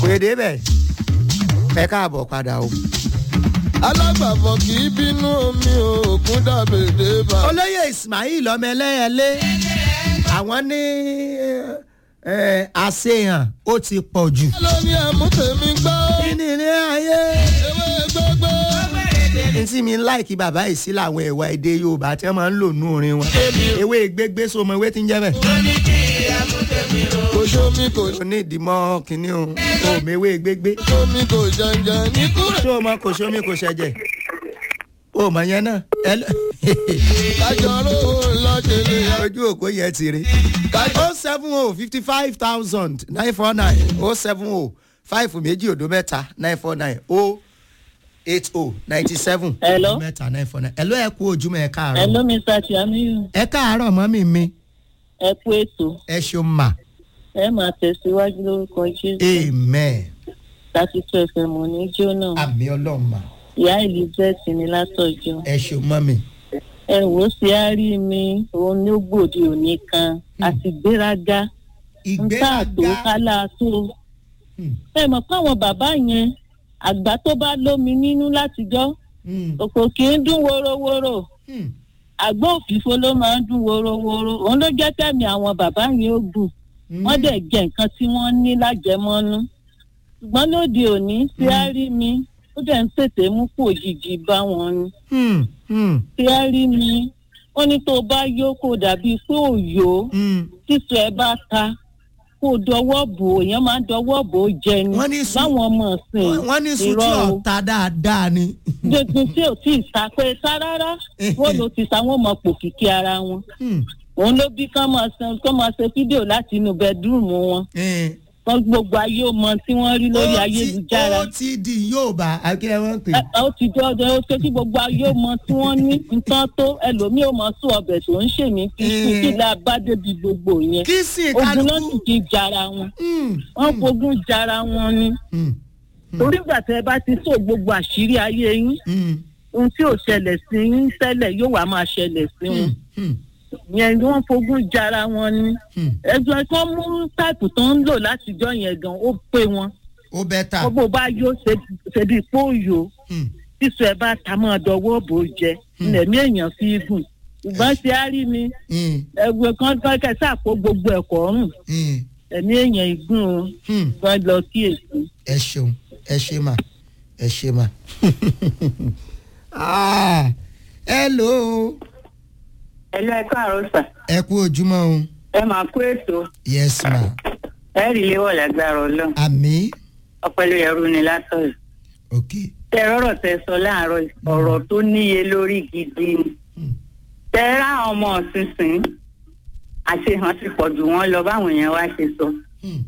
gbèdé bẹ̀ ẹ káàbọ̀ padà o. alágbàfọ̀ kì í bínú omi òògùn dàbèdè bá. olóyè ismail ọmọ ẹlẹ́yẹlé àwọn ní ẹ, àṣehàn ó ti pọ̀ jù. lórí àmútèmi gbọ́ kí ni ilé ayé. ewé gbogbo. ní tí mi ń láìkí bàbá yìí sí làwọn ẹ̀wà èdè yorùbá tí wọ́n máa ń lò nú orin wọn. ewé gbégbé sọmọ ewé tí ń jẹ́ bẹ́ẹ̀. kò sómi kò o ní ìdìmọ́ kínní o o mewé gbégbé. sómi kò jàǹjà ní kúrẹ́. ṣé o mọ kò sómi kò ṣẹ̀jẹ̀ o mọ yẹn náà. ẹ lọ- kájọ rówó lọ́jẹ̀lẹ̀ yá. ojú òkú yẹn ti rí. o seven o fifty five thousand nine four nine o seven o five méjì òdo mẹ́ta nine four nine o eight o ninety seven Hello? mẹ́ta nine four nine. ẹ ló ẹ kú ojúmọ́ ẹ káàárọ̀. Hello, Mr. Tiamiyu. ẹ káàárọ̀ mọ́mí mi Ẹ kú ètò. ẹ ṣeun mà Ẹ máa tẹ̀síwájú lórúkọ Jésù. amen Láti tó ẹsẹ̀ mọ̀ ní Jónà. àmì ọlọ́run mà Ìyá Elizabeth ni látọ̀jọ́. ẹ ṣeun mọ́mí. Ẹ wò ó sí àárí mi, òun ní ó gbòde òní kan. Àti gbéraga. Ń tà tó ìgbéraga kálá tó. Hmm, Ẹ mọ̀ káwọn bàbá yẹn, àgbà tó bá lómi nínú látijọ́, hmm, òkò kì í dún worowóró. hmm, Àgbọ̀ òfìfo ló máa ń dún worowóró. Òun ló jẹ́ kẹ́mi àwọn bàbá yẹn ó gùn. hmm. wọ́n dẹ̀ jẹ nǹkan tí wọ́n ní lájẹmọ́nú ṣùgbọ́n lóde òní tí a rí mi ó dẹ̀ ń tètè mú kó òjijì bá wọn ni Hmm, hmm, tí a rí mi wọ́n ní tó bá yó kó dàbí pé ò yó hmm. títù ẹ bá ta kó dọwọ́ bò ó èèyàn máa ń dọwọ́ bò ó jẹ ni Wọ́n ní sùn- báwọn ọmọ ọ̀sìn wọ́n ní sùn tí irọ́ o ọ̀tá dáadáa ni. gbogbo tí ò tí ì ta pé ta rárá wọ́n ló ti sa wọ́n mọ pòkìkí ara wọn Hmm, òun ló bí kán máa ṣe kán máa ṣe fídíò láti inú bẹẹdúrúmù wọn eh. wọn gbogbo ayé ó mọ tí wọ́n rí lórí Ó ti- ayélujára ó ti di yorùbá akílẹ̀ wọn pè. Ẹ- ẹ, ó ti jọ ọdọ ó ṣe kí gbogbo ayé ó mọ tí wọ́n ní nǹkan tó ẹlòmíì ó mọ sún ọbẹ̀ tó ń ṣe ní kíkú Mm. kí la bá débi gbogbo yẹn kí sì ogun náà sì kálukú. ti jara wọn Hmm, wọ́n fogun jara wọn ni hmm, torí ìgbà tẹ bá ti sọ gbogbo àṣírí ayé yín hmm, ohun tí ò ṣẹlẹ̀ sí yín tẹ́lẹ̀ yóò wá máa ṣẹlẹ̀ sí wọn hmm, hmm, yẹn ni wọ́n fogun jara wọn ni hmm. ẹgbẹ́ kan mú táìpù tó ń lò látijọ́ yẹn gan ó pé wọn ó bẹ́ tà. gbogbo bá yóò ṣe bí pọ́ọ̀yọ́ Hmm, sísọ ẹ bá ta mọ́ ọdọwọ́ bò ó jẹ Hmm. lẹ̀mí èèyàn fi gùn ṣùgbọ́n ṣe á rí mi hmm, ẹgbẹ́ kan kan kẹsà àpò gbogbo ẹ̀kọ́ ọ̀run hmm, ẹ̀mí èèyàn ìgùn o hmm. wọ́n lọ kí èsì. ẹ ṣeun ẹ ṣe mà ẹ ṣe mà. Ah, hello ẹlẹ́ ẹ̀ka àròsà ẹ kú ojúmọ́ o ẹ máa kó ètò yes ma ẹ rí léwọ̀ lágbára ọlọ́run àmì ọpẹlú ẹrú ni látọ̀yọ̀. ok tẹ rọrọ tẹ sọ láàárọ̀ yìí, ọ̀rọ̀ tó níye lórí gidi ni. Hmm. tẹ rá ọmọ ọ̀sìnsìn àṣehàn ti pọ̀ jù wọ́n lọ báwọn èèyàn wá ṣe sọ. Hmm,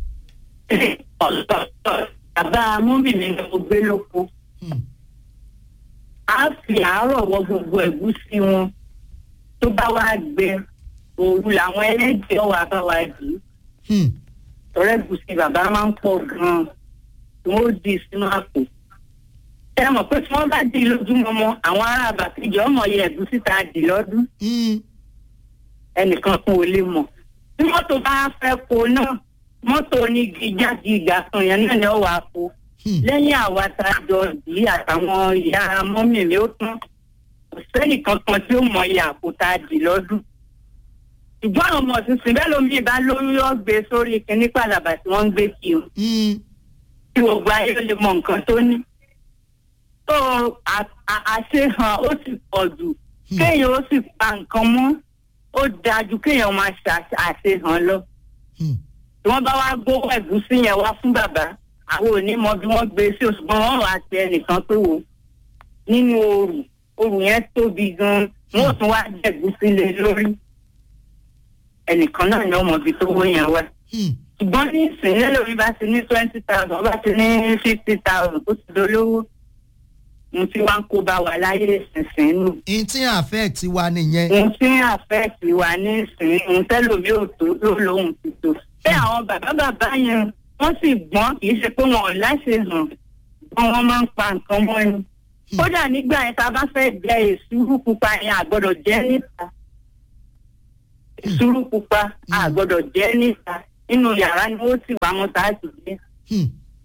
bàbá múmìnì ni mo gbé lóko hmm, á fi àárọ̀ wọ gbogbo ẹ̀gúsí wọn tó bá wá gbẹ òru làwọn ẹlẹ́dẹ̀ẹ́ wà bá wá dì í. hmm, ọ̀rẹ́gùsì bàbá máa ń pọ̀ gan-an tí wọ́n ó di sínú àpò. ẹ mọ̀ pé tí wọ́n bá di lójúmọmọ àwọn ará àbàtìjọ́ ọmọ yẹ ẹ̀gúsí tá a dì lọ́dún hmm, ẹnìkan kún ò lè mọ̀. tí mọ́tò bá fẹ́ ko náà mọ́tò onígi jáde ìgbà kan yẹn náà ni ó wàá po. hmm. lẹ́yìn àwa tá a jọ dì í àtàwọn ìyá mọ́mì mi ó tán kò sẹ́nìkan kan tí ó mọ iye àpò tá a dì lọ́dún. ṣùgbọ́n àwọn ọmọ tuntun bẹ́ẹ̀ lómi bá lórí ọ̀gbẹ́ sórí kinní pàlàbà tí wọ́n ń gbé kí o Hmm, tí gbogbo ayé ó lè mọ nǹkan tó ní. tó a- a- àṣehàn ó sì pọ̀ jù Hmm. kéèyàn ó sì pa nǹkan mọ́ ó dáa ju kéèyàn máa ṣe àṣe- àṣehàn lọ. hmm. tí wọ́n bá wá gbówó ẹ̀gúsí yẹn wá fún bàbá àwọn ò ní mọ bí wọ́n gbé sí òṣùgbọ́n wọ́n wá pe ẹnìkan pé wò nínú ooru ooru yẹn tóbi gan-an wọ́n ò tún wá jẹ ẹ̀gúsí lé lórí ẹnìkan náà ni ọmọ ibi tó wó yẹn wá Hmm, ṣùgbọ́n ní ìsìn lẹ́lòmí bá ti ní twenty thousand bá ti ní fifty thousand tó ti dolówó mo ti wá ń kó bá wa láyé ìsinsìn nù n tí affect wa nìyẹn. mo ti ń àfẹ́ẹ̀tì wa ní ìsìn ohun tẹ́lòmí ò tó ló lóhùn ti tó bẹ́ẹ̀ àwọn bàbá bàbá yẹn wọ́n sì gbọ́n kì í ṣe pé wọn ò láṣẹ hàn gbọ́n wọ́n máa ń pa nǹkan mọ́ ni kódà nígbà yẹn tá a bá fẹ́ jẹ èsúrú pupa yẹn àgbọ́dọ̀ jẹ́ níta èsúrú pupa àgbọ́dọ̀ jẹ́ níta nínú yàrá ni ó sì wá mọ́ tá a sì jẹ́ Hmm,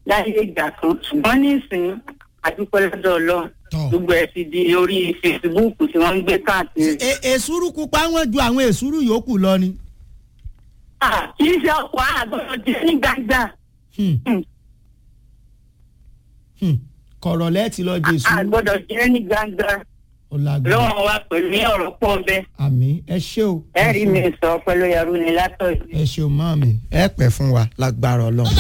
láyé ìgbà kan ṣùgbọ́n nísìnyí àdúpẹ́ lọ́dọ̀ ọlọ́run Tọ́. gbogbo ẹ̀ ti di orí facebook tí wọ́n ń gbé káàkiri. E- èsúrú pupa wọn ju àwọn èsúrú yòókù lọ ni. Ah, kì í ṣe ọkọ̀ àgbọ̀dọ̀ jẹ́ ní gbàgbà Hmm. Hmm. Hmm. kọ̀rọ̀ lẹ́ẹ̀tì lọ jẹ èsúrú àgbọ̀dọ̀ jẹ́ ní gbàgbà ó lágbára lọ́wọ́ wa pẹ̀lú ní ọ̀rọ̀ pọ̀ bẹ́ẹ̀ àmì ẹ ṣé o ẹ̀rí mi sọ pẹ̀lú ẹrú ni látọ̀ yìí. ẹ ṣeun mọ́ mi ẹ pẹ́ fún wa lágbára ọlọ́run.